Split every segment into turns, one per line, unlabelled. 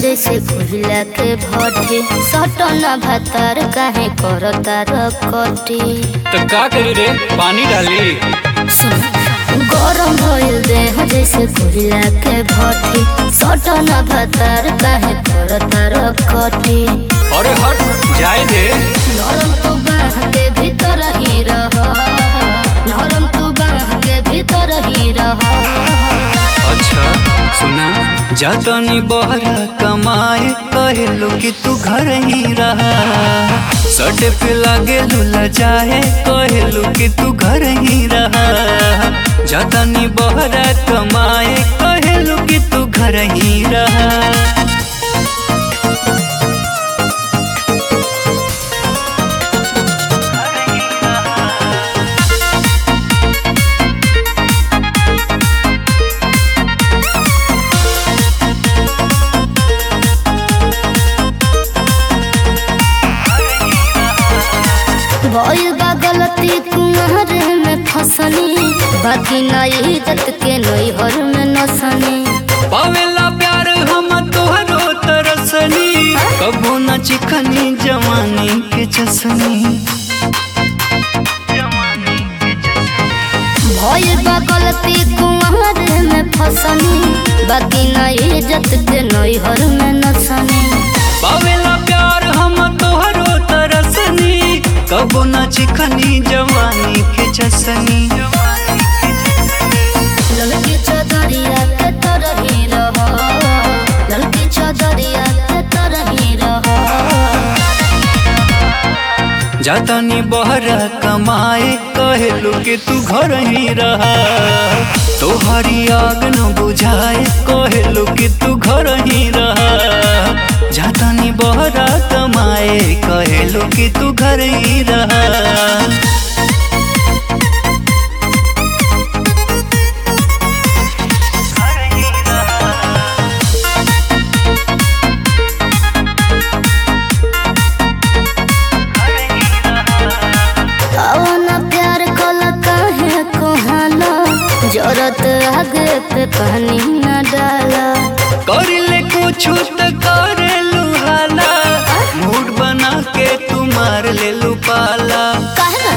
जैसे कोहिला के भट्टी सटन भातार काहे करता रकटी
तो का करी रे पानी डाली
सुन गरम भइल देह जैसे कोहिला के भट्टी सटन भातार काहे करता रकटी
अरे हट जाए दे
नरम तू बाह के भीतर ही रह नरम तू बाह के भीतर ही रह
अच्छा सुना जातनी बहरा कमाए कहलो कि तू घर ही रहा सटे पे लागे लुला जाए कहलो कि तू घर ही रहा जातनी बहरा कमाए कहलो कि तू घर ही रहा
भइल बा गलती कुंवर में फसनी बाकी ना इज्जत के नैहर में नसनी
पावेला प्यार हम तोहरो तरसनी कबो न चिखनी जवानी के चसनी
भइल बा गलती कुंवर में फसनी बाकी ना इज्जत के नैहर में नसनी
पावेला प्यार हम तोहरो तरसनी कबो न चिखनी जवानी के चसनी
ललकी चदरिया के तरही रह ललकी चदरिया के तरही रह
जातानी बहरा कमाए कहलू कि तू घर ही रहा तोहरी आग न बुझाए कहलू कि तू घर ही रहा जातानी बहरा कमाए कहलू कि तू घर ही रहा
अवना प्यार कल काहे कोहाना जरत आगे पे पानी न डाला
कर ले कुछ तो करे लुहाला मूड बना के तू मार ले लू पाला
काहे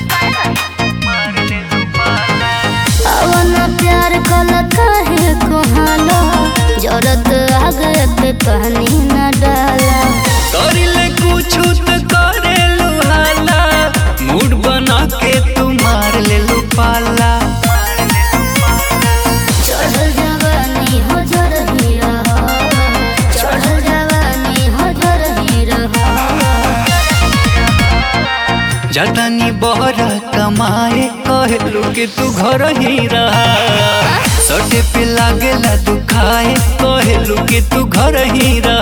अवना प्यार कल काहे कोहाना जरत आगे पे पानी न डाला
कर ले कुछ तो करे लुहाला मूड बना के तू मार ले लू पाला
चढ़ल जवानी हो जरही रह चढ़ल जवानी हो जरही रह
जतनी बहरा कमाए कहलू कि तू घर ही रहा सटे पे लागेला दुखाए कहलू कि तू घर ही रहा